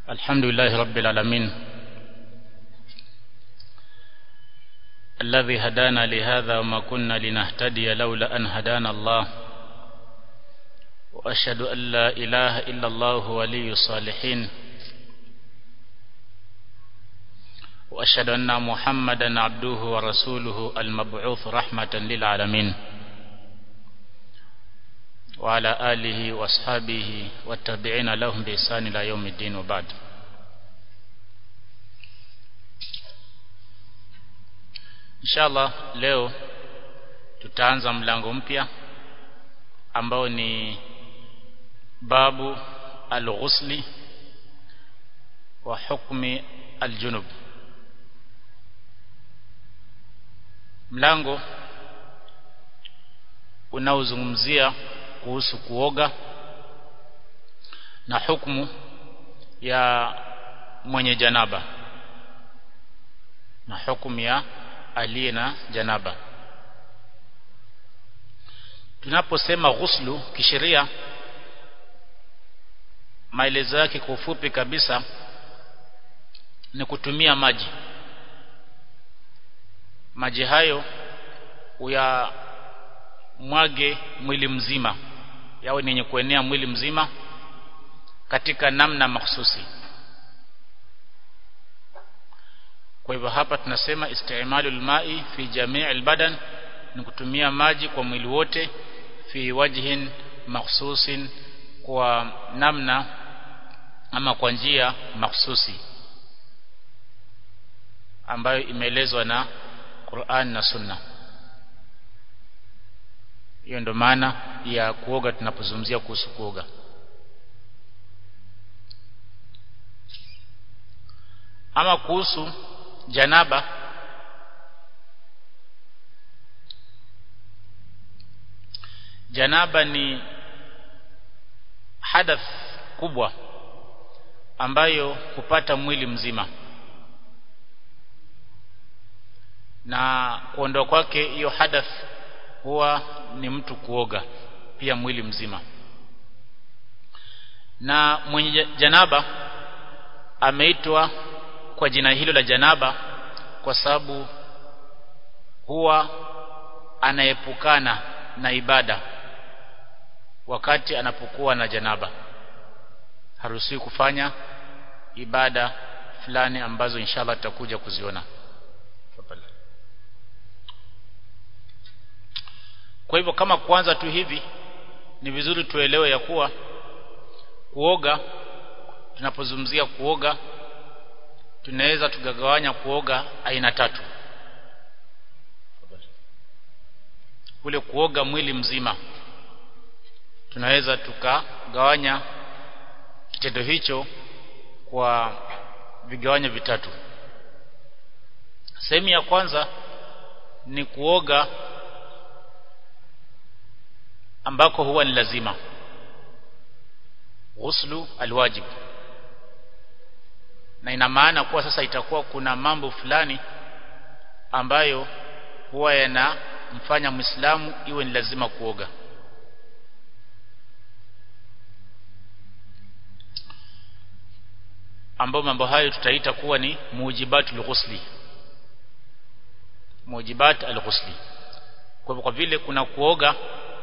الحمد لله رب العالمين الذي هدانا لهذا وما كنا لنهتدي لولا أن هدانا الله وأشهد أن لا إله إلا الله ولي الصالحين وأشهد أن محمدا عبده ورسوله المبعوث رحمة للعالمين وعلى آله وأصحابه والتابعين لهم بإحسان إلى يوم الدين وبعد Inshallah leo tutaanza mlango mpya ambao ni babu al-ghusli wa hukmi al-junub mlango unaozungumzia kuhusu kuoga na hukumu ya mwenye janaba na hukumu ya aliye na janaba tunaposema ghuslu kisheria maelezo yake kwa ufupi kabisa ni kutumia maji maji hayo uya mwage mwili mzima yawe ni yenye kuenea mwili mzima katika namna mahsusi kwa hivyo hapa tunasema istimalul mai fi jamii albadan ni kutumia maji kwa mwili wote fi wajhin mahsusin kwa namna ama kwa njia mahsusi ambayo imeelezwa na Qur'an na Sunna hiyo ndo maana ya kuoga tunapozungumzia kuhusu kuoga ama kuhusu janaba janaba ni hadath kubwa ambayo hupata mwili mzima na kuondoa kwake hiyo hadath huwa ni mtu kuoga pia mwili mzima na mwenye janaba ameitwa kwa jina hilo la janaba kwa sababu huwa anaepukana na ibada wakati anapokuwa na janaba haruhusiwi kufanya ibada fulani ambazo inshallah tutakuja kuziona kwa hivyo kama kwanza tu hivi ni vizuri tuelewe ya kuwa kuoga tunapozungumzia kuoga tunaweza tukagawanya kuoga aina tatu kule kuoga mwili mzima tunaweza tukagawanya kitendo hicho kwa vigawanyo vitatu sehemu ya kwanza ni kuoga ambako huwa ni lazima ghuslu alwajib na ina maana kuwa sasa itakuwa kuna mambo fulani ambayo huwa yanamfanya Muislamu iwe ni lazima kuoga ambao mambo hayo tutaita kuwa ni mujibatul ghusli mujibat al-ghusli kwa kwa vile kuna kuoga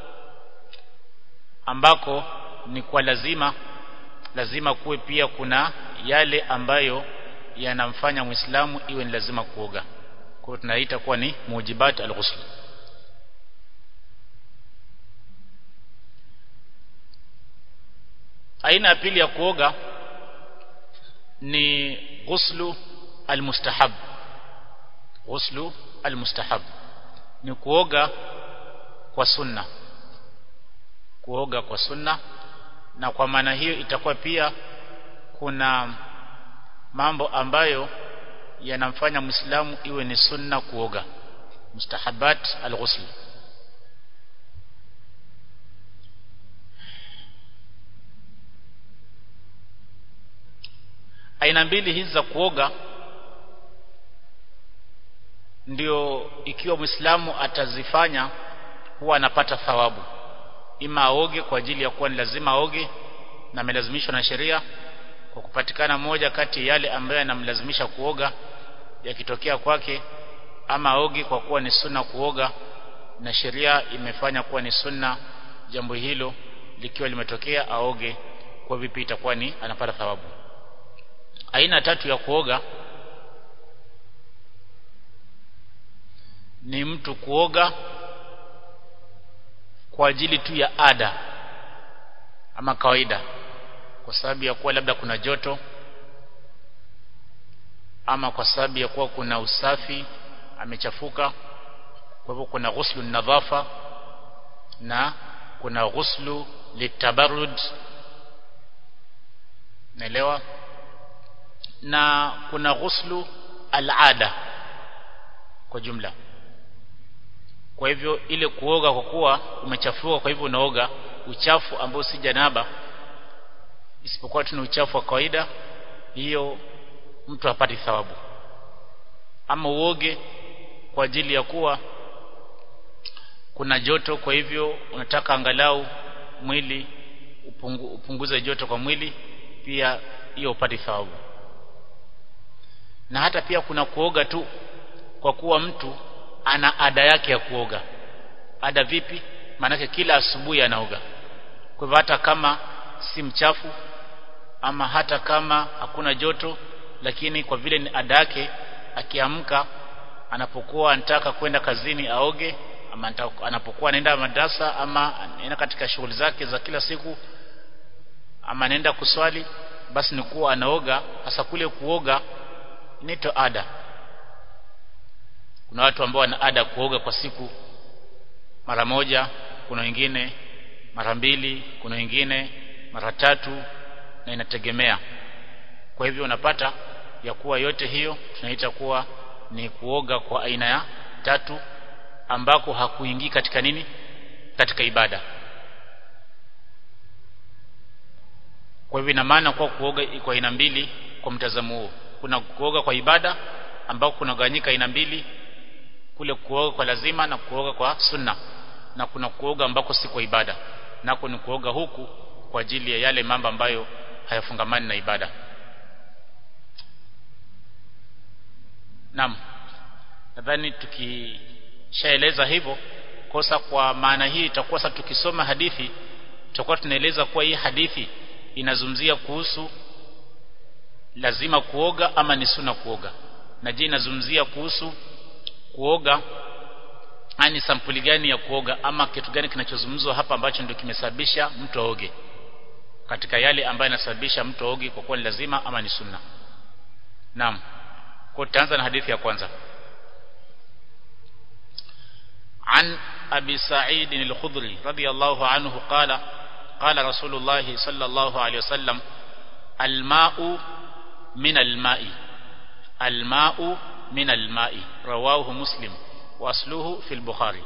ambako ni kwa lazima lazima kuwe pia kuna yale ambayo yanamfanya Muislamu iwe ni lazima kuoga. Kwa hiyo tunaita kuwa ni mujibat al-ghusl. Aina ya pili ya kuoga ni ghuslu al-mustahab. Ghuslu al-mustahab ni kuoga kwa sunna. Kuoga kwa sunna na kwa maana hiyo itakuwa pia kuna mambo ambayo yanamfanya Muislamu iwe ni sunna kuoga mustahabat al-ghusl aina mbili hizi za kuoga ndio ikiwa Muislamu atazifanya huwa anapata thawabu ima aoge kwa ajili ya kuwa ni lazima aoge na amelazimishwa na sheria kwa kupatikana moja kati yale ambayo yanamlazimisha kuoga yakitokea kwake ama aoge kwa kuwa ni sunna kuoga na sheria imefanya kuwa ni sunna jambo hilo likiwa limetokea aoge kwa vipi itakuwa ni anapata thawabu aina tatu ya kuoga ni mtu kuoga kwa ajili tu ya ada ama kawaida kwa sababu ya kuwa labda kuna joto ama kwa sababu ya kuwa kuna usafi amechafuka kwa hivyo kuna ghuslu nadhafa na kuna ghuslu litabarrud naelewa na kuna ghuslu alada kwa jumla kwa hivyo ile kuoga kwa kuwa umechafuka kwa hivyo unaoga uchafu ambao si janaba isipokuwa tuna uchafu wa kawaida hiyo mtu hapati thawabu ama uoge kwa ajili ya kuwa kuna joto kwa hivyo unataka angalau mwili upungu, upunguze joto kwa mwili pia hiyo upati thawabu na hata pia kuna kuoga tu kwa kuwa mtu ana ada yake ya kuoga ada vipi maanake kila asubuhi anaoga kwa hivyo hata kama si mchafu ama hata kama hakuna joto lakini kwa vile ni ada yake akiamka anapokuwa anataka kwenda kazini aoge ama anapokuwa anaenda madrasa ama anaenda katika shughuli zake za kila siku ama anaenda kuswali basi ni kuwa anaoga hasa kule kuoga inaitwa ada kuna watu ambao wana ada kuoga kwa siku mara moja kuna wengine mara mbili kuna wengine mara tatu na inategemea kwa hivyo unapata ya kuwa yote hiyo tunaita kuwa ni kuoga kwa aina ya tatu ambako hakuingii katika nini katika ibada kwa hivyo ina maana kwa kuoga kwa aina mbili kwa mtazamo huo kuna kuoga kwa ibada ambako kunagawanyika aina mbili kule kuoga kwa lazima na kuoga kwa sunna na kuna kuoga ambako si kwa ibada nako ni kuoga huku kwa ajili ya yale mambo ambayo hayafungamani na ibada Naam nadhani tukishaeleza hivyo kosa kwa maana hii itakuwa sasa tukisoma hadithi tutakuwa tunaeleza kuwa hii hadithi inazungumzia kuhusu lazima kuoga ama ni suna kuoga na je inazungumzia kuhusu kuoga ani sampuli gani ya kuoga ama kitu gani kinachozungumzwa hapa ambacho ndio kimesababisha mtu aoge katika yale ambayo yanasababisha mtu aoge kwa kuwa ni lazima ama ni sunna naam kwa tutaanza na hadithi ya kwanza عن أبي سعيد الخضري رضي الله عنه قال قال رسول الله صلى الله عليه وسلم الماء من الماء الماء من الماء رواه مسلم وأصله في البخاري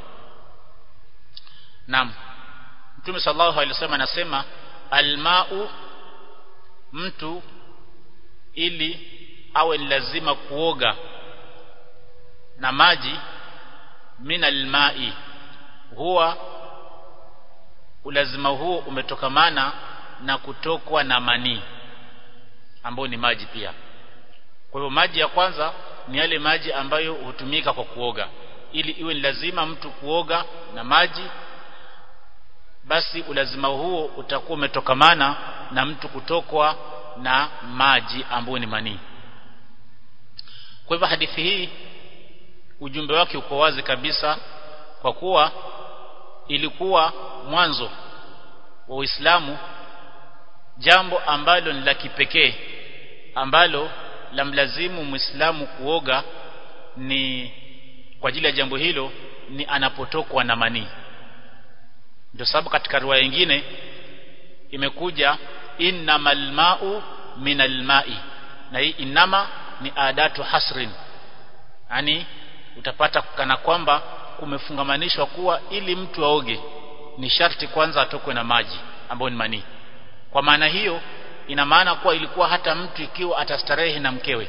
نعم Mtume sallallahu alaihi wasallam anasema almau mtu ili awe lazima kuoga na maji min almai huwa ulazima huo umetokamana na kutokwa na manii ambao ni maji pia kwa hivyo maji ya kwanza ni yale maji ambayo hutumika kwa kuoga ili iwe ni lazima mtu kuoga na maji basi ulazima huo utakuwa umetokamana na mtu kutokwa na maji ambayo ni manii kwa hivyo hadithi hii ujumbe wake uko wazi kabisa kwa kuwa ilikuwa mwanzo wa Uislamu jambo ambalo ni la kipekee ambalo la mlazimu Muislamu kuoga ni kwa ajili ya jambo hilo ni anapotokwa na manii ndio sababu katika riwaya nyingine imekuja innamal ma'u minal ma'i na hii inama ni adatu hasrin yani utapata kana kwamba kumefungamanishwa kuwa ili mtu aoge ni sharti kwanza atokwe na maji ambayo ni manii kwa maana hiyo ina maana kuwa ilikuwa hata mtu ikiwa atastarehe na mkewe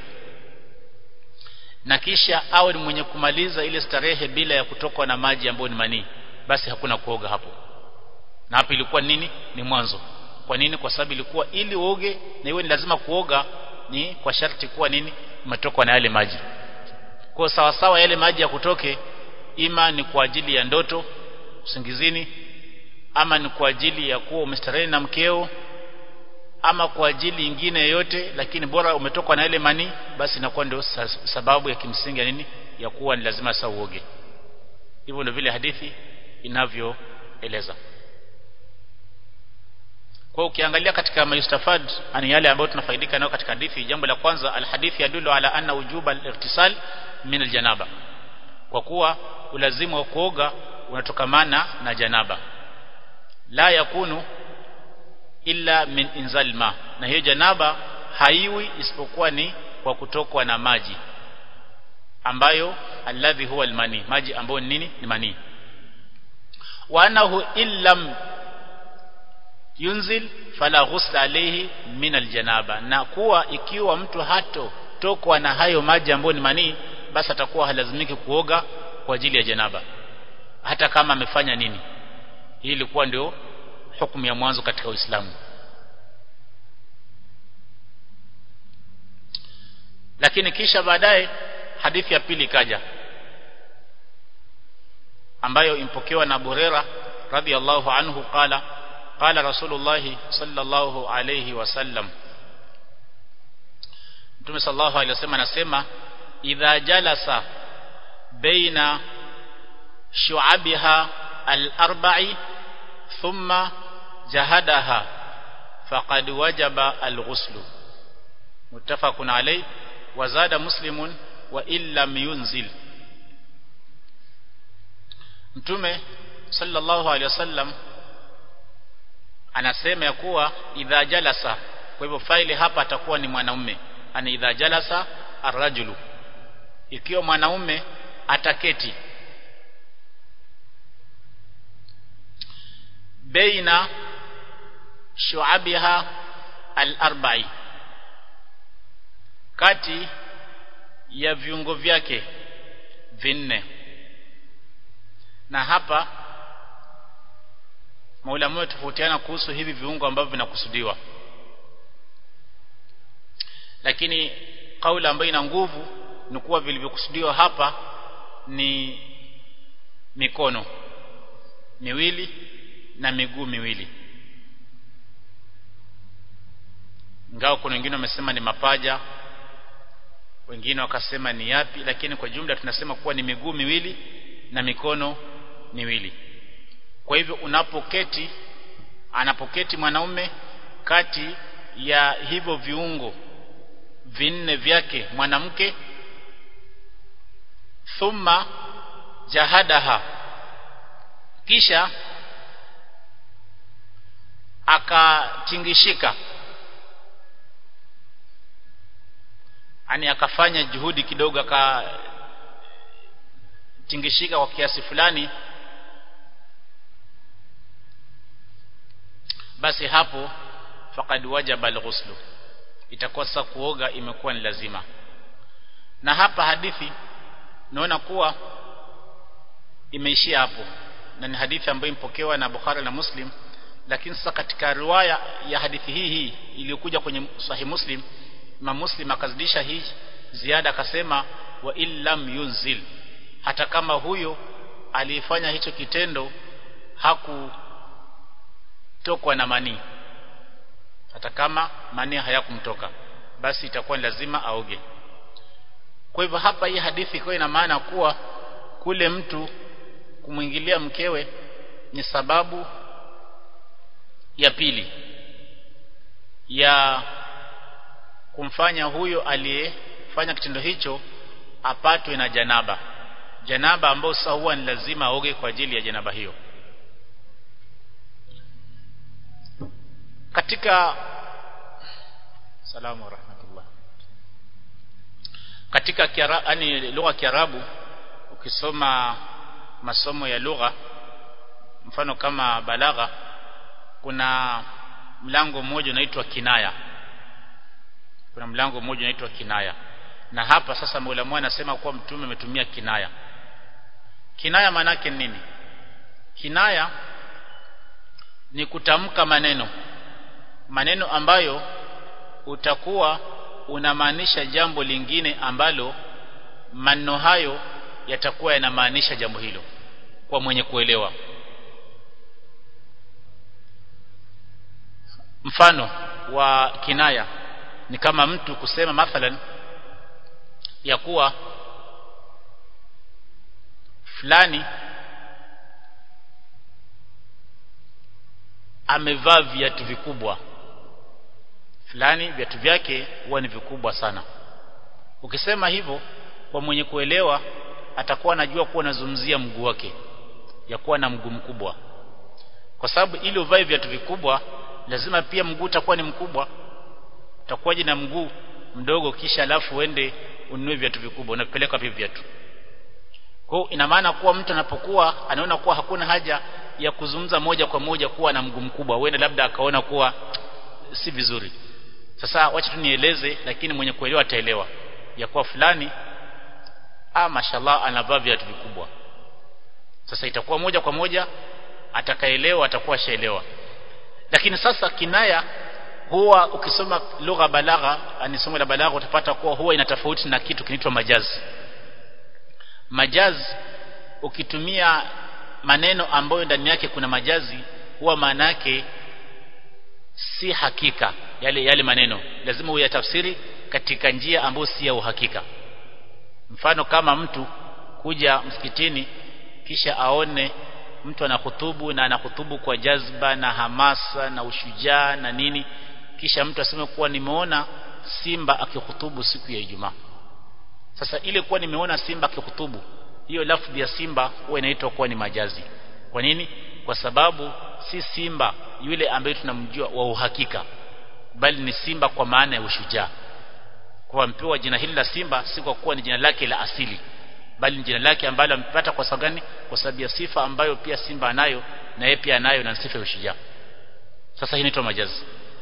na kisha awe ni mwenye kumaliza ile starehe bila ya kutokwa na maji ambayo ni manii basi hakuna kuoga hapo na hapo ilikuwa nini ni mwanzo kwa nini kwa sababu ilikuwa ili uoge na iwe ni lazima kuoga ni kwa sharti kuwa nini umetokwa na yale maji kwa sawa sawa yale maji ya kutoke ima ni kwa ajili ya ndoto usingizini ama ni kwa ajili ya kuwa umestarehe na mkeo ama kwa ajili nyingine yoyote lakini bora umetokwa na ile mani basi inakuwa ndio sababu ya kimsingi ya nini ya kuwa ni lazima sasa uoge hivyo ndio vile hadithi inavyoeleza kwa ukiangalia katika mayustafad ani yale ambayo tunafaidika nayo katika hadithi jambo la kwanza alhadithi yadulu ala anna wujuba al-irtisal min aljanaba kwa kuwa ulazimu wa kuoga unatokamana na janaba la yakunu illa min inzal ma na hiyo janaba haiwi isipokuwa ni kwa kutokwa na maji ambayo alladhi huwa almani maji ambayo ni nini ni mani wa annahu illam yunzil fala ghusla alayhi min aljanaba na kuwa ikiwa mtu hato tokwa na hayo maji ambayo ni manii basi atakuwa halazimiki kuoga kwa ajili ya janaba hata kama amefanya nini hii ilikuwa ndio hukumu ya mwanzo katika Uislamu lakini kisha baadaye hadithi ya pili ikaja ambayo impokewa na Burera radhiallahu anhu qala qala rasulullah sallallahu alayhi wasallam Mtume sallallahu alayhi wasallam anasema idha jalasa baina shu'abiha al-arba'i thumma jahadaha faqad wajaba al-ghuslu muttafaqun alayh wa zada muslimun wa illam yunzil Mtume sallallahu alayhi wasallam anasema ya kuwa idha jalasa kwa hivyo faili hapa atakuwa ni mwanaume ani idha jalasa arrajulu ikiwa mwanaume ataketi baina shu'abiha al-arba'i kati ya viungo vyake vinne na hapa maulama tofautiana kuhusu hivi viungo ambavyo vinakusudiwa lakini kauli ambayo ina nguvu ni kuwa vilivyokusudiwa hapa ni mikono miwili na miguu miwili ingawa kuna wengine wamesema ni mapaja wengine wakasema ni yapi lakini kwa jumla tunasema kuwa ni miguu miwili na mikono miwili kwa hivyo unapoketi anapoketi mwanaume kati ya hivyo viungo vinne vyake mwanamke thumma jahadaha kisha akatingishika ani akafanya juhudi kidogo akatingishika kwa kiasi fulani basi hapo faqad wajaba alghuslu itakuwa sasa kuoga imekuwa ni lazima na hapa hadithi naona kuwa imeishia hapo na ni hadithi ambayo impokewa na Bukhari na Muslim lakini sasa katika riwaya ya hadithi hii hii iliyokuja kwenye sahih Muslim Imam Muslim akazidisha hii ziada akasema wa illam yunzil hata kama huyo alifanya hicho kitendo hakutokwa na manii hata kama manii hayakumtoka basi itakuwa ni lazima aoge kwa hivyo hapa hii hadithi iko ina maana kuwa kule mtu kumwingilia mkewe ni sababu ya pili ya kumfanya huyo aliyefanya kitendo hicho apatwe na janaba janaba ambayo sasa huwa ni lazima aoge kwa ajili ya janaba hiyo katika salamu rahmatullah katika yani lugha ya Kiarabu ukisoma masomo ya lugha mfano kama balagha kuna mlango mmoja unaitwa kinaya kuna mlango mmoja unaitwa kinaya na hapa sasa Maulama anasema kuwa mtume ametumia kinaya kinaya maana yake nini kinaya ni kutamka maneno maneno ambayo utakuwa unamaanisha jambo lingine ambalo maneno hayo yatakuwa yanamaanisha jambo hilo kwa mwenye kuelewa mfano wa kinaya ni kama mtu kusema mathalan ya kuwa fulani amevaa viatu vikubwa fulani viatu vyake huwa ni vikubwa sana ukisema hivyo kwa mwenye kuelewa atakuwa anajua kuwa unazungumzia mguu wake ya kuwa na mguu mkubwa kwa sababu ili uvae viatu vikubwa lazima pia mguu utakuwa ni mkubwa utakuwaje na mguu mdogo kisha alafu uende ununue viatu vikubwa unapeleka vipi viatu kwa ina maana kuwa mtu anapokuwa anaona kuwa hakuna haja ya kuzungumza moja kwa moja kuwa na mguu mkubwa uende labda akaona kuwa si vizuri sasa wacha tu nieleze lakini mwenye kuelewa ataelewa ya kuwa fulani ah mashallah anavaa viatu vikubwa sasa itakuwa moja kwa moja atakaelewa atakuwa shaelewa lakini sasa kinaya huwa ukisoma lugha balagha ani somo la balagha utapata kuwa huwa ina tofauti na kitu kinaitwa majazi majazi ukitumia maneno ambayo ndani yake kuna majazi huwa maana yake si hakika yale yale maneno lazima uyatafsiri katika njia ambayo si ya uhakika mfano kama mtu kuja msikitini kisha aone mtu anahutubu na anahutubu kwa jazba na hamasa na ushujaa na nini kisha mtu aseme kuwa nimeona simba akihutubu siku ya Ijumaa sasa ile kuwa nimeona simba akihutubu hiyo lafdhi ya simba huwa inaitwa kuwa ni majazi kwa nini kwa sababu si simba yule ambaye tunamjua wa uhakika bali ni simba kwa maana ya ushujaa kwa mpewa jina hili la simba si kwa kuwa ni jina lake la asili bali ni jina lake ambalo amepata kwa sababu gani kwa sababu ya sifa ambayo pia simba anayo na yeye pia anayo na sifa ya ushujaa sasa hii inaitwa majazi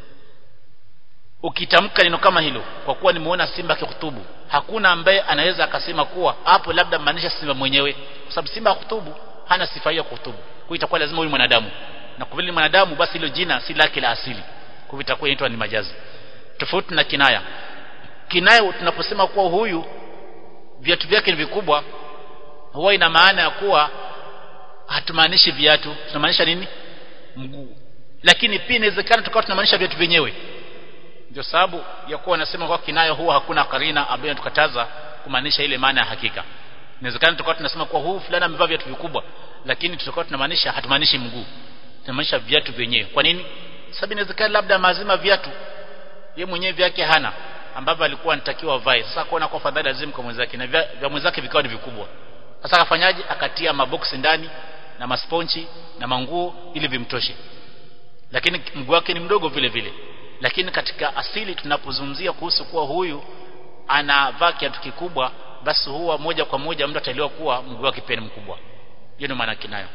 ukitamka neno kama hilo kwa kuwa nimeona simba akihutubu hakuna ambaye anaweza akasema kuwa hapo labda maanisha simba mwenyewe kwa sababu simba hutubu hana sifa hiyo kuhutubu kwa itakuwa lazima huyu mwanadamu na kwa vile mwanadamu basi hilo jina si lake la asili kwa hivyo itakuwa inaitwa ni majazi tofauti na kinaya kinaya tunaposema kuwa huyu viatu vyake ni vikubwa huwa ina maana ya kuwa hatumaanishi viatu tunamaanisha nini mguu lakini pia inawezekana tukawa tunamaanisha viatu vyenyewe ndio sababu ya kuwa wanasema kwa kinayo huwa hakuna karina ambayo inatukataza kumaanisha ile maana ya hakika inawezekana tukawa tunasema kuwa huu fulani amevaa viatu vikubwa lakini tutakuwa tunamaanisha hatumaanishi mguu tunamaanisha viatu vyenyewe kwa nini sababu inawezekana labda mazima viatu yeye mwenyewe vyake hana ambavyo alikuwa anatakiwa avae sasa kuona kwa fadhali lazima kwa mwenzake na vya, vya mwenzake vikawa ni vikubwa sasa akafanyaje akatia maboksi ndani na masponchi na manguo ili vimtoshe lakini mguu wake ni mdogo vile vile lakini katika asili tunapozungumzia kuhusu kuwa huyu anavaa kiatu kikubwa basi huwa moja kwa moja mtu ataelewa kuwa mguu wake pia ni mkubwa hiyo ndio maana kinayo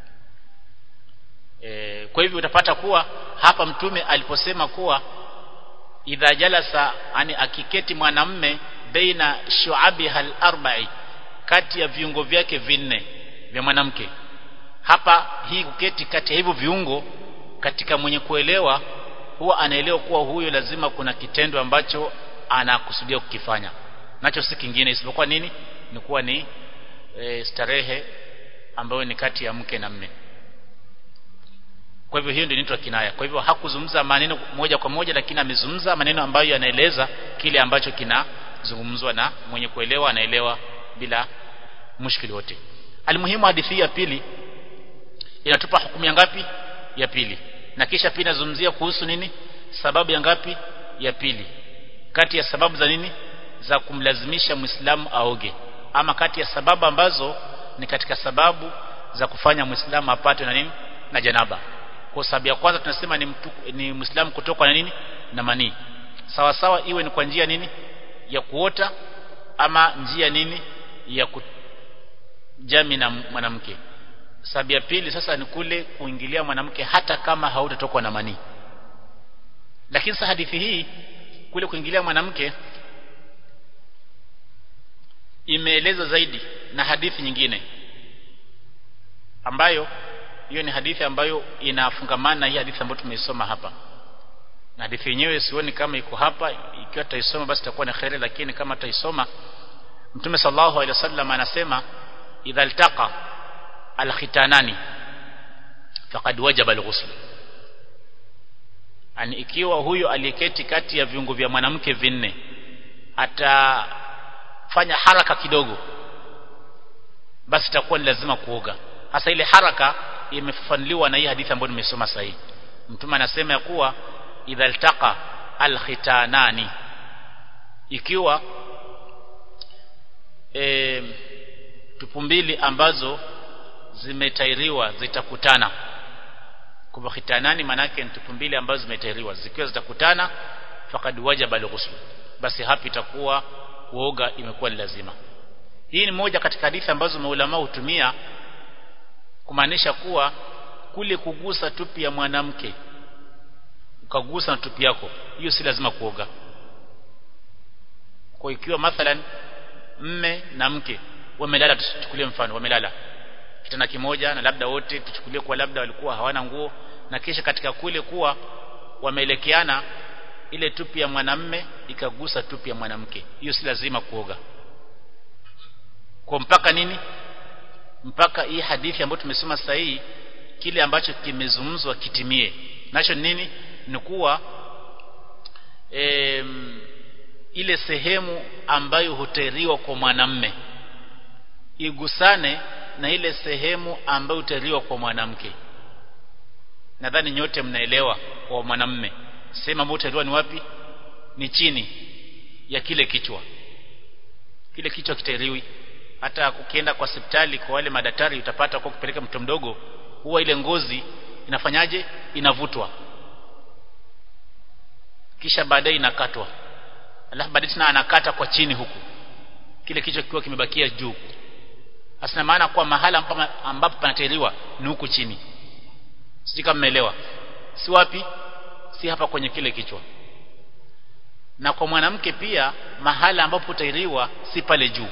e, kwa hivyo utapata kuwa hapa mtume aliposema kuwa idha jalasa ani akiketi mwanamme baina shu'abiha al-arba'i kati ya viungo vyake vinne vya mwanamke hapa hii kuketi kati ya hivyo viungo katika mwenye kuelewa huwa anaelewa kuwa huyo lazima kuna kitendo ambacho anakusudia kukifanya nacho si kingine isipokuwa nini ni kuwa ni e, starehe ambayo ni kati ya mke na mme kwa hivyo hiyo ndio inaitwa kinaya kwa hivyo hakuzungumza maneno moja kwa moja lakini amezungumza maneno ambayo yanaeleza kile ambacho kinazungumzwa na mwenye kuelewa anaelewa bila mushkili wote almuhimu hadithi ya pili inatupa hukumu ya ngapi ya pili na kisha pia inazungumzia kuhusu nini sababu ya ngapi ya pili kati ya sababu za nini za kumlazimisha muislamu aoge ama kati ya sababu ambazo ni katika sababu za kufanya muislamu apate na nini na janaba kwa sababu ya kwanza tunasema ni mtu, ni muislamu kutoka na nini na manii sawa sawa iwe ni kwa njia nini ya kuota ama njia nini ya kujami na mwanamke sababu ya pili sasa ni kule kuingilia mwanamke hata kama hautatokwa na manii lakini sasa hadithi hii kule kuingilia mwanamke imeeleza zaidi na hadithi nyingine ambayo hiyo ni hadithi ambayo inafungamana na hii hadithi ambayo tumeisoma hapa na hadithi yenyewe sioni kama iko hapa ikiwa tutaisoma basi itakuwa ni khairi lakini kama tutaisoma Mtume sallallahu alaihi wasallam anasema idha altaqa alkhitanani faqad wajaba alghusl ani ikiwa huyo aliyeketi kati ya viungo vya mwanamke vinne atafanya haraka kidogo basi itakuwa ni lazima kuoga hasa ile haraka imefafanuliwa na hii hadithi ambayo nimesoma sasa mtume anasema ya kuwa idha altaqa alkhitanani ikiwa e, tupu mbili ambazo zimetairiwa zitakutana kwa khitanani manake ni tupu mbili ambazo zimetairiwa zikiwa zitakutana fakad wajaba alghusl basi hapa itakuwa kuoga imekuwa ni lazima hii ni moja katika hadithi ambazo maulama hutumia kumaanisha kuwa kule kugusa tupi ya mwanamke ukagusa na tupi yako hiyo si lazima kuoga kwa ikiwa mathalan mme na mke wamelala tuchukulie mfano wamelala kitanda kimoja na labda wote tuchukulie kwa labda walikuwa hawana nguo na kisha katika kule kuwa wameelekeana ile tupi ya mwanamme ikagusa tupi ya mwanamke hiyo si lazima kuoga kwa mpaka nini mpaka hii hadithi ambayo tumesoma sasa hii kile ambacho kimezungumzwa kitimie nacho nini ni kuwa e, ile sehemu ambayo hutairiwa kwa mwanamme igusane na ile sehemu ambayo hutairiwa kwa mwanamke nadhani nyote mnaelewa kwa mwanamme sehemu ambayo hutairiwa ni wapi ni chini ya kile kichwa kile kichwa kitairiwi hata ukienda kwa hospitali kwa wale madaktari utapata kwa kupeleka mtoto mdogo huwa ile ngozi inafanyaje inavutwa kisha baadaye inakatwa alafu baadaye tena anakata kwa chini huku kile kichwa kikiwa kimebakia juu asina maana kwa mahala ambapo panateliwa ni huku chini sisi kama mmeelewa si wapi si hapa kwenye kile kichwa na kwa mwanamke pia mahala ambapo utairiwa si pale juu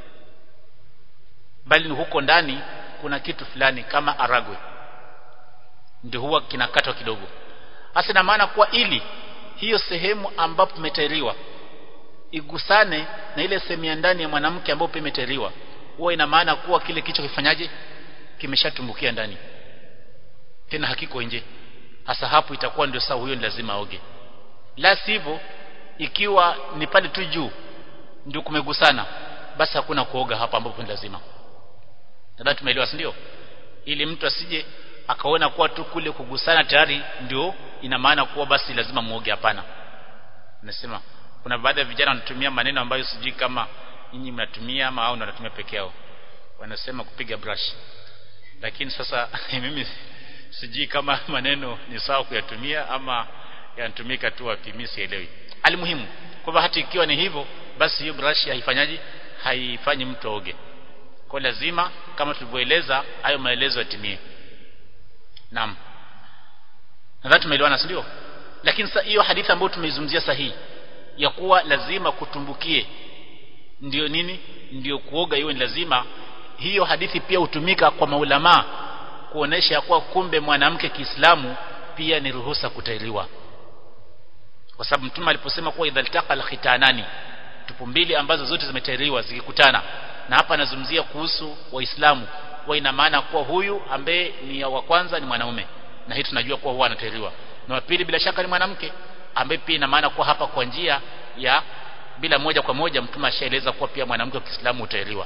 bali huko ndani kuna kitu fulani kama aragwe ndio huwa kinakatwa kidogo hasa na maana kwa ili hiyo sehemu ambapo imetairiwa igusane na ile sehemu ya ndani ya mwanamke ambapo imetairiwa huwa ina maana kuwa kile kichwa kifanyaje kimeshatumbukia ndani tena hakiko nje hasa hapo itakuwa ndio sawa huyo ni lazima aoge la sivyo ikiwa ni pale tu juu ndio kumegusana basi hakuna kuoga hapa ambapo ni lazima nadhani tumeelewa si ndio ili mtu asije akaona kuwa tu kule kugusana tayari ndio ina maana kuwa basi lazima muoge hapana nasema kuna baadhi ya vijana wanatumia maneno ambayo sijui kama nyinyi mnatumia ama au wanatumia peke yao wanasema kupiga brush lakini sasa mimi sijui kama maneno ni sawa kuyatumia ama yanatumika tu wapi mimi sielewi alimuhimu kwamba hata ikiwa ni hivyo basi hiyo brush haifanyaji haifanyi mtu aoge kwa lazima kama tulivyoeleza hayo maelezo yatimie naam nadhani tumeelewana si ndio lakini sasa hiyo hadithi ambayo tumeizungumzia sahihi ya kuwa lazima kutumbukie ndio nini ndio kuoga iwe ni lazima hiyo hadithi pia hutumika kwa maulama kuonesha kuwa kumbe mwanamke Kiislamu pia ni ruhusa kutairiwa kwa sababu mtume aliposema kuwa idhaltaqa alkhitanani tupu mbili ambazo zote zimetairiwa zikikutana na hapa anazungumzia kuhusu waislamu wa ina maana kuwa huyu ambaye ni wa kwanza ni mwanaume na hii tunajua kuwa huwa anatairiwa na wa pili bila shaka ni mwanamke ambaye pia ina maana kuwa hapa kwa njia ya bila moja kwa moja mtume ashaeleza kuwa pia mwanamke wa Kiislamu utairiwa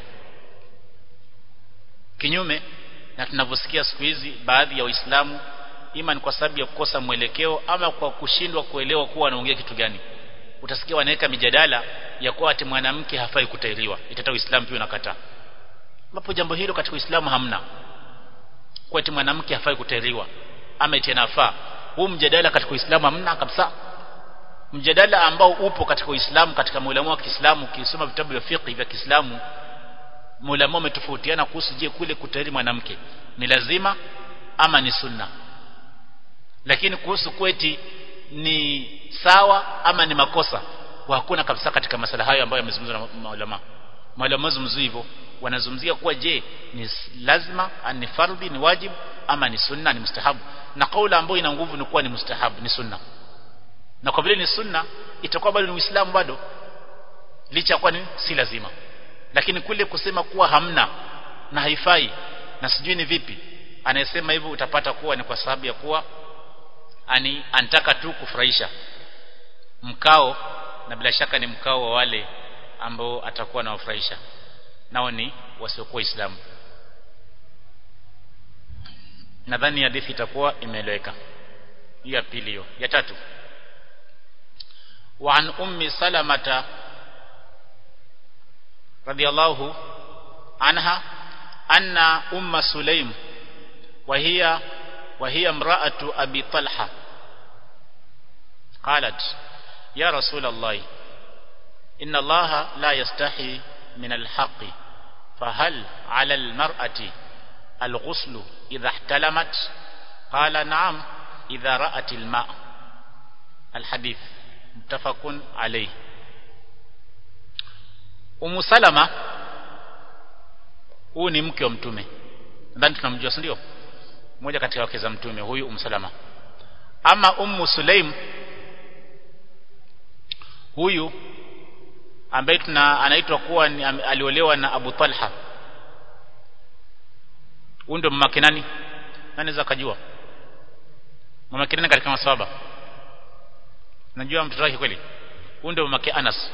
kinyume na tunavyosikia siku hizi baadhi ya waislamu ima ni kwa sababu ya kukosa mwelekeo ama kwa kushindwa kuelewa kuwa anaongea kitu gani utasikia wanaweka mijadala ya kuwa ati mwanamke hafai kutairiwa itata uislamu pia unakataa ambapo jambo hilo katika uislamu hamna kwa ati mwanamke hafai kutairiwa ama eti anafaa huu mjadala katika uislamu hamna kabisa mjadala ambao upo katika uislamu katika maulama wa Kiislamu ukisoma vitabu vya fiqh vya Kiislamu maulama wametofautiana kuhusu je kule kutairi mwanamke ni lazima ama ni sunna lakini kuhusu kweti ni sawa ama ni makosa hakuna kabisa katika masala hayo ambayo yamezungumzwa na maulama maulama zungumzio hivyo wanazungumzia kuwa je ni lazima ni fardhi ni wajibu ama ni sunna ni mustahabu na kaula ambayo ina nguvu ni kuwa ni mustahabu ni sunna na kwa vile ni sunna itakuwa bado ni uislamu bado licha kwa ni si lazima lakini kule kusema kuwa hamna na haifai na sijui ni vipi anayesema hivyo utapata kuwa ni kwa sababu ya kuwa ani anataka tu kufurahisha mkao na bila shaka ni mkao wa wale ambao atakuwa anawafurahisha nao ni wasiokuwa Waislamu nadhani hadithi itakuwa imeeleweka hiyo ya pili hiyo ya tatu wa an ummi salamata radiyallahu anha anna umma sulaim wa hiya wa hiya imra'atu abi talha qalat ya rasul allah inna allaha la yastahi min alhaq fahal 'ala almar'ati الغسل إذا احتلمت قال نعم إذا رأت الماء الحديث متفق عليه Umu Salama huyu ni mke wa mtume nadhani tunamjua si ndio mmoja katika wake za mtume huyu Umu Salama ama Ummu Sulaim huyu ambaye tuna anaitwa kuwa ni, aliolewa na Abu Talha huyu ndio mama nani nani za kujua mama nani katika maswahaba najua mtoto wake kweli huyu ndio mama Anas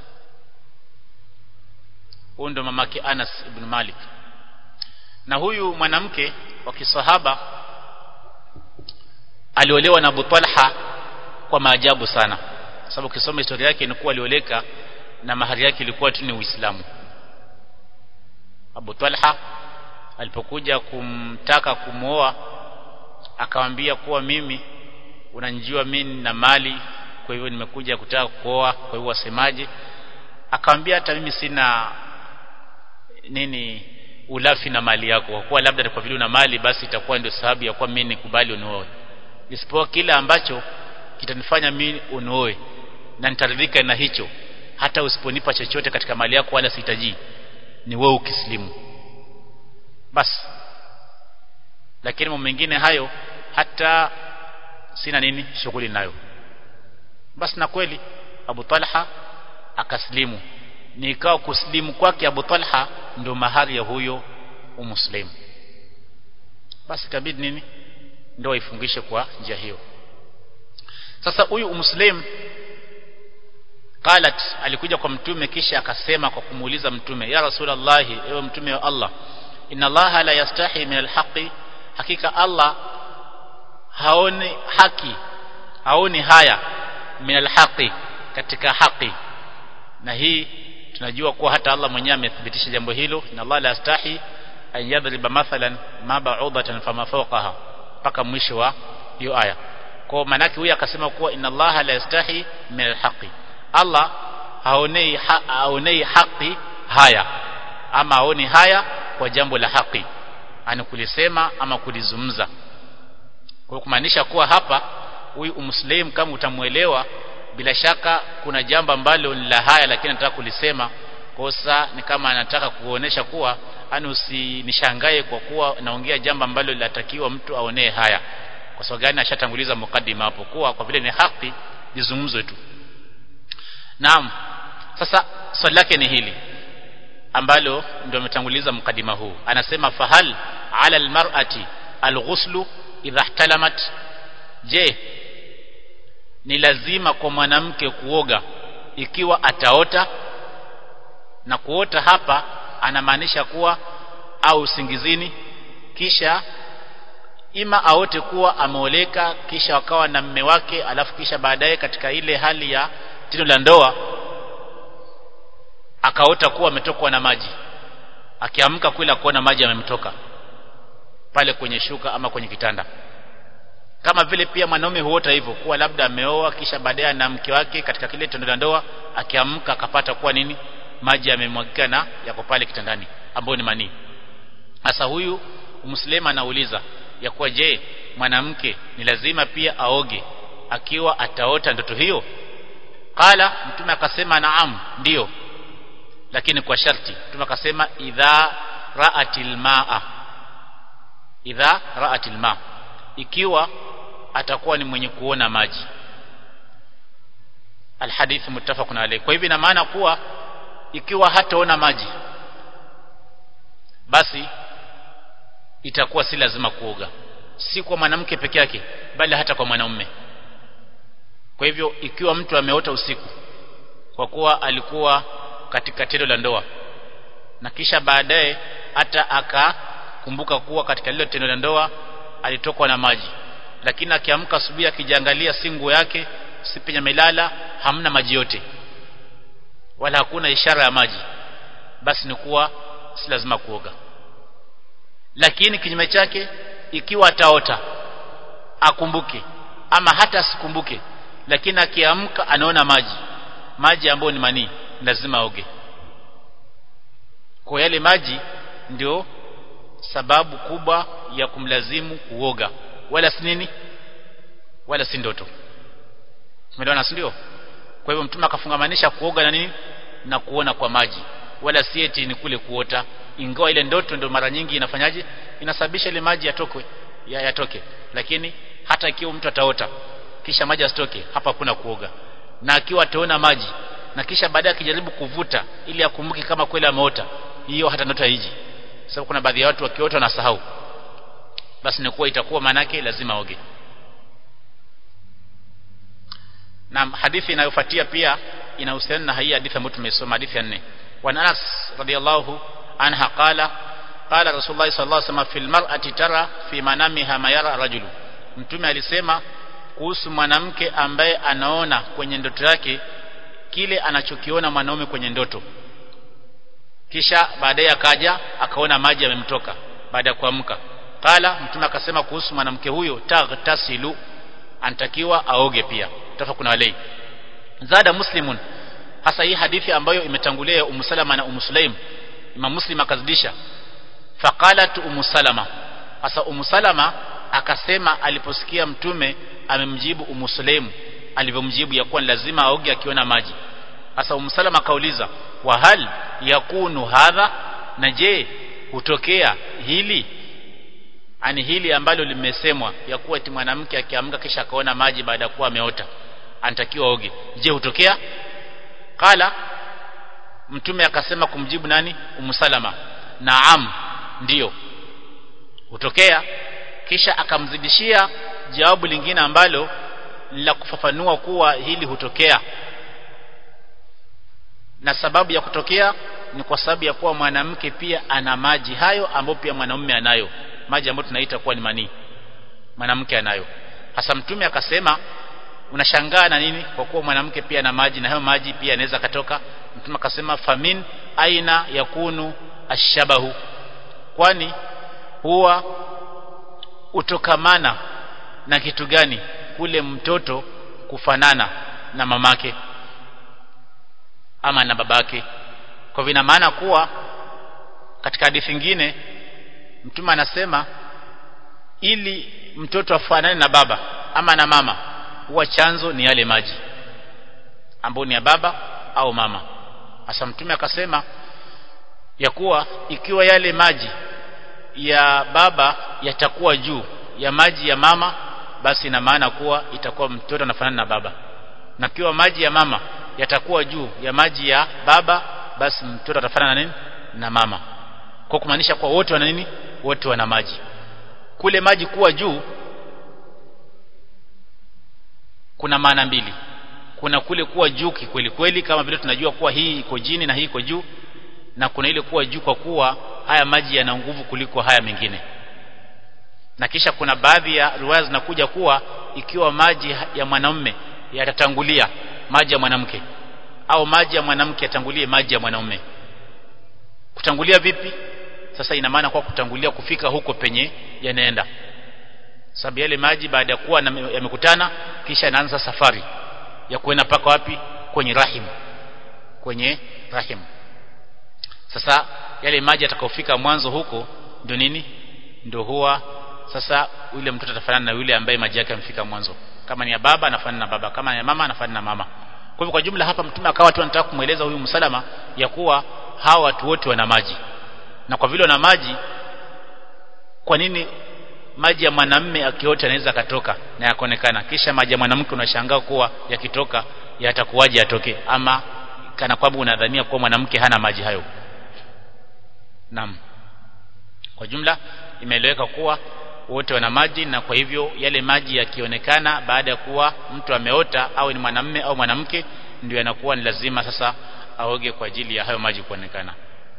huyu ndio mama Anas ibn Malik na huyu mwanamke wa kisahaba aliolewa na Abu Talha kwa maajabu sana sababu ukisoma historia yake ni kuwa alioleka na mahari yake ilikuwa tu ni Uislamu Abu Talha alipokuja kumtaka kumwoa akamwambia kuwa mimi unanijua mimi na mali kwa hivyo nimekuja kutaka kuoa kwa hivyo wasemaje akamwambia hata mimi sina nini ulafi na mali yako kwa kuwa labda kwa vile una mali basi itakuwa ndio sababu ya kuwa mimi nikubali unioe isipokuwa kile ambacho kitanifanya mimi unioe na nitaridhika na hicho hata usiponipa chochote katika mali yako wala sihitaji ni wewe ukislimu basi lakini mambo mengine hayo hata sina nini shughuli nayo basi na kweli Abu Talha akaslimu nikao kuslimu kwake Abu Talha ndio mahari ya huyo umuslim basi kabidi nini ndio ifungishe kwa njia hiyo sasa huyu umuslim qalat alikuja kwa mtume kisha akasema kwa kumuuliza mtume ya rasulullah ewe mtume wa Allah inna allaha la yastahi min alhaqi hakika Allah haoni haki haoni haya min alhaqi katika haki na hii tunajua kuwa hata Allah mwenyewe amethibitisha jambo hilo inna Allah la yastahi an yadriba mathalan ma ba'udatan fama fawqaha mpaka mwisho wa hiyo aya kwa maana yake huyu akasema kuwa inna Allah la yastahi min alhaqi Allah haonei ha, haonei haki haya ama haoni haya kwa jambo la haki ani kulisema ama kulizungumza kwa kumaanisha kuwa hapa huyu umslim kama utamuelewa bila shaka kuna jambo ambalo ni la haya lakini anataka kulisema kosa ni kama anataka kuonesha kuwa ani usinishangae kwa kuwa naongea jambo ambalo linatakiwa mtu aonee haya kwa sababu gani ashatanguliza mukaddima hapo kuwa kwa vile ni haki lizungumzwe tu naam sasa swali lake ni hili ambalo ndio ametanguliza mkadima huu anasema fahal ala almar'ati alghuslu idha ihtalamat je ni lazima kwa mwanamke kuoga ikiwa ataota na kuota hapa anamaanisha kuwa au usingizini kisha ima aote kuwa ameoleka kisha wakawa na mme wake alafu kisha baadaye katika ile hali ya tendo la ndoa akaota kuwa ametokwa na maji akiamka kula kuona maji yamemtoka pale kwenye shuka ama kwenye kitanda kama vile pia mwanaume huota hivyo kuwa labda ameoa kisha baadaye na mke wake katika kile tendo la ndoa akiamka akapata kuwa nini maji yamemwagika na yako pale kitandani ambayo ni manii sasa huyu muslima anauliza ya kuwa je mwanamke ni lazima pia aoge akiwa ataota ndoto hiyo qala mtume akasema naam ndiyo lakini kwa sharti mtume akasema idha ra'atil ma'a idha ra'atil ma ikiwa atakuwa ni mwenye kuona maji alhadith muttafaqun alayh kwa hivyo ina maana kuwa ikiwa hataona maji basi itakuwa si lazima kuoga si kwa mwanamke peke yake bali hata kwa mwanaume kwa hivyo ikiwa mtu ameota usiku kwa kuwa alikuwa katika tendo la ndoa na kisha baadaye hata akakumbuka kuwa katika lile tendo la ndoa alitokwa na maji lakini akiamka asubuhi akijiangalia si nguo yake si penye amelala hamna maji yote wala hakuna ishara ya maji basi ni kuwa si lazima kuoga lakini kinyume chake ikiwa ataota akumbuke ama hata asikumbuke lakini akiamka anaona maji maji ambayo ni manii lazima aoge kwa yale maji ndio sababu kubwa ya kumlazimu kuoga wala si nini wala si ndoto umeelewana si ndio kwa hivyo mtume akafungamanisha kuoga na nini na kuona kwa maji wala si eti ni kule kuota ingawa ile ndoto ndio mara nyingi inafanyaje inasababisha ile maji yatokwe ya yatoke lakini hata ikiwa mtu ataota kisha maji asitoke hapa hakuna kuoga na akiwa ataona maji na kisha baadaye akijaribu kuvuta ili akumbuke kama kweli ameota hiyo hata ndoto haiji sababu kuna baadhi ya watu wakiota na sahau basi ni kuwa itakuwa manake lazima oge na hadithi inayofuatia pia inahusiana na hii hadithi ambayo tumesoma hadithi ya 4 wa Anas radiyallahu anha qala qala rasulullah sallallahu alaihi wasallam fil mar'ati tara fi manamiha ma yara rajulu mtume alisema kuhusu mwanamke ambaye anaona kwenye ndoto yake kile anachokiona mwanaume kwenye ndoto kisha baadaye akaja akaona maji yamemtoka baada ya kuamka qala mtume akasema kuhusu mwanamke huyo taghtasilu anatakiwa aoge pia tafakuna alai zada muslimun hasa hii hadithi ambayo imetangulia ya Ummu Salama na Ummu Sulaim Imam Muslim akazidisha faqalat Ummu Salama hasa Ummu Salama akasema aliposikia mtume amemjibu Ummu Sulaim alivyomjibu ya kuwa lazima aoge akiona maji hasa Ummu Salama akauliza wa hal yakunu hadha na je hutokea hili ani hili ambalo limesemwa ya kuwa eti mwanamke akiamka kisha akaona maji baada ya kuwa ameota anatakiwa oge je hutokea qala mtume akasema kumjibu nani umsalama naam ndiyo hutokea kisha akamzidishia jawabu lingine ambalo la kufafanua kuwa hili hutokea na sababu ya kutokea ni kwa sababu ya kuwa mwanamke pia ana maji hayo ambayo pia mwanamume anayo maji ambayo tunaita kuwa ni manii mwanamke anayo hasa mtume akasema unashangaa na nini kwa kuwa mwanamke pia ana maji na hayo maji pia yanaweza katoka mtume akasema famin aina yakunu ashabahu kwani huwa utokamana na kitu gani kule mtoto kufanana na mamake ama na babake kwa vina maana kuwa katika hadithi nyingine mtume anasema ili mtoto afanane na baba ama na mama huwa chanzo ni yale maji ambayo ni ya baba au mama hasa mtume akasema ya kuwa ikiwa yale maji ya baba yatakuwa juu ya maji ya mama basi ina maana kuwa itakuwa mtoto anafanana na baba na kiwa maji ya mama yatakuwa juu ya maji ya baba basi mtoto atafanana na nini na mama kwa kumaanisha kwa wote wana nini wote wana maji kule maji kuwa juu kuna maana mbili kuna kule kuwa juu kikweli kweli kama vile tunajua kuwa hii iko jini na hii iko juu na kuna ile kuwa juu kwa kuwa haya maji yana nguvu kuliko haya mengine na kisha kuna baadhi ya riwaya zinakuja kuwa ikiwa maji ya mwanamume yatatangulia maji ya mwanamke au maji ya mwanamke yatangulie maji ya mwanaume kutangulia vipi sasa ina maana kwa kutangulia kufika huko penye yanaenda sababu yale maji baada ya kuwa yamekutana kisha yanaanza safari ya kuenda paka wapi kwenye rahim kwenye rahim sasa yale maji atakayofika mwanzo huko ndio nini ndio huwa sasa yule mtoto atafanana na yule ambaye maji yake yamefika mwanzo kama ni ya baba anafanana na baba kama ni ya mama anafanana na mama kwa hivyo kwa jumla hapa mtume akawa tu anataka kumweleza huyu msalama ya kuwa hawa watu wote wana maji na kwa vile wana maji kwa nini maji ya mwanamume akiota anaweza katoka na yakaonekana kisha maji ya mwanamke unashangaa kuwa yakitoka yatakuwaje atoke ama kana kwamba unadhania kuwa mwanamke hana maji hayo naam kwa jumla imeeleweka kuwa wote wana maji na kwa hivyo yale maji yakionekana baada ya kuwa mtu ameota au ni mwanamme au mwanamke ndio yanakuwa ni lazima sasa aoge kwa ajili ya hayo maji kuonekana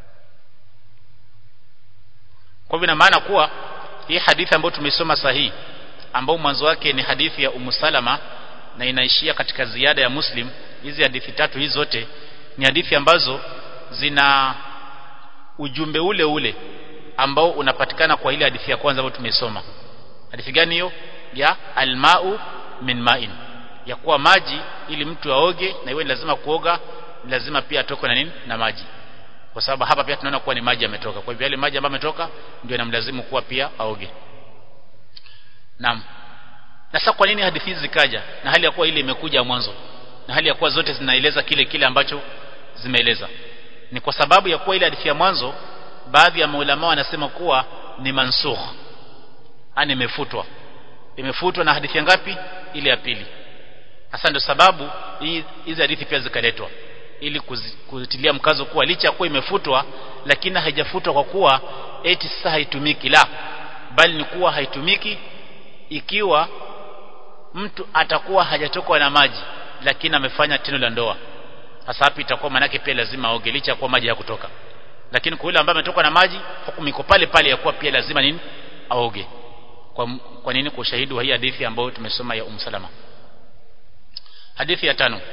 kwa hivyo ina maana kuwa hii hadithi ambayo tumesoma sahihi ambao mwanzo wake ni hadithi ya Ummu Salama na inaishia katika ziada ya Muslim hizi hadithi tatu hizi zote ni hadithi ambazo zina ujumbe ule ule ambao unapatikana kwa ile hadithi ya kwanza ambayo tumesoma hadithi gani hiyo ya almau min ma'in ya kuwa maji ili mtu aoge na iwe lazima kuoga lazima pia atokwe na nini na maji kwa sababu hapa pia tunaona kuwa ni maji yametoka kwa hivyo yale maji ambayo yametoka ndio yanamlazimu kuwa pia aoge naam na sasa kwa nini hadithi hizi zikaja na hali ya kuwa ile imekuja mwanzo na hali ya kuwa zote zinaeleza kile kile ambacho zimeeleza ni kwa sababu ya kuwa ile hadithi ya mwanzo baadhi ya maulama wanasema kuwa ni mansukh ani imefutwa imefutwa na hadithi ngapi ile ya pili hasa ndio sababu hizi hadithi pia zikaletwa ili kutilia mkazo kuwa licha ya kuwa imefutwa lakini haijafutwa kwa kuwa eti sasa haitumiki la bali ni kuwa haitumiki ikiwa mtu atakuwa hajatokwa na maji lakini amefanya tendo la ndoa hasa hapo itakuwa manake pia lazima aoge licha kuwa maji hakutoka lakini kwa yule ambaye ametoka na maji hukumu iko pale pale ya kuwa pia lazima nini aoge kwa, kwa nini kwa ushahidi wa hii hadithi ambayo tumesoma ya umsalama hadithi ya tano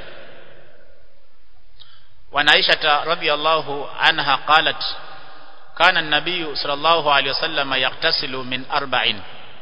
وعن عائشة رضي الله عنها قالت كان النبي صلى الله عليه وسلم يغتسل من أربع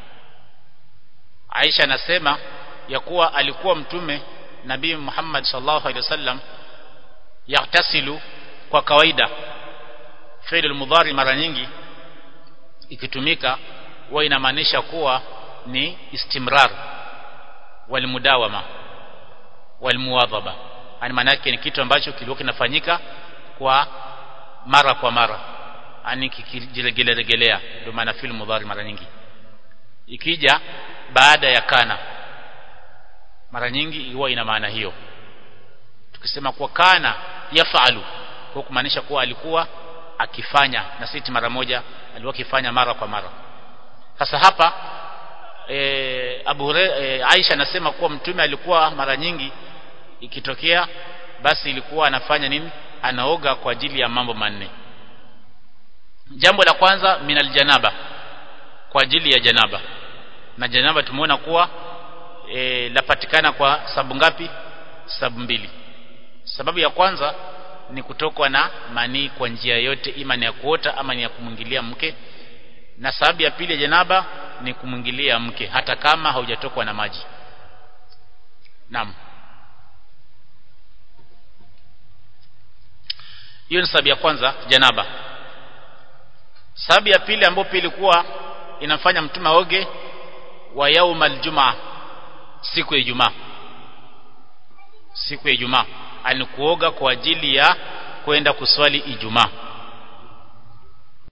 Aisha anasema ya kuwa alikuwa mtume Nabii Muhammad sallallahu alaihi wasallam yaktasilu kwa kawaida fi'l mudhari mara nyingi ikitumika huwa inamaanisha kuwa ni istimrar wal mudawama wal muwadhaba yani maana yake ni kitu ambacho kilikuwa kinafanyika kwa mara kwa mara yani kikijiregelea ndio maana fi'l mudhari mara nyingi ikija baada ya kana mara nyingi huwa ina maana hiyo tukisema kuwa kana yafalu kwa kumaanisha kuwa alikuwa akifanya na siti mara moja alikuwa akifanya mara kwa mara sasa hapa e, Abu e, Aisha anasema kuwa mtume alikuwa mara nyingi ikitokea basi ilikuwa anafanya nini anaoga kwa ajili ya mambo manne jambo la kwanza minal janaba kwa ajili ya janaba na janaba tumeona kuwa e, lapatikana kwa sababu ngapi sababu mbili sababu ya kwanza ni kutokwa na manii kwa njia yote ima ni ya kuota ama ni ya kumwingilia mke na sababu ya pili ya janaba ni kumwingilia mke hata kama haujatokwa na maji naam hiyo ni sababu ya kwanza janaba sababu ya pili ambayo pia ilikuwa inafanya mtume aoge wa yaumal jumaa siku ya Ijumaa siku ya Ijumaa alikuoga kwa ajili ya kwenda kuswali Ijumaa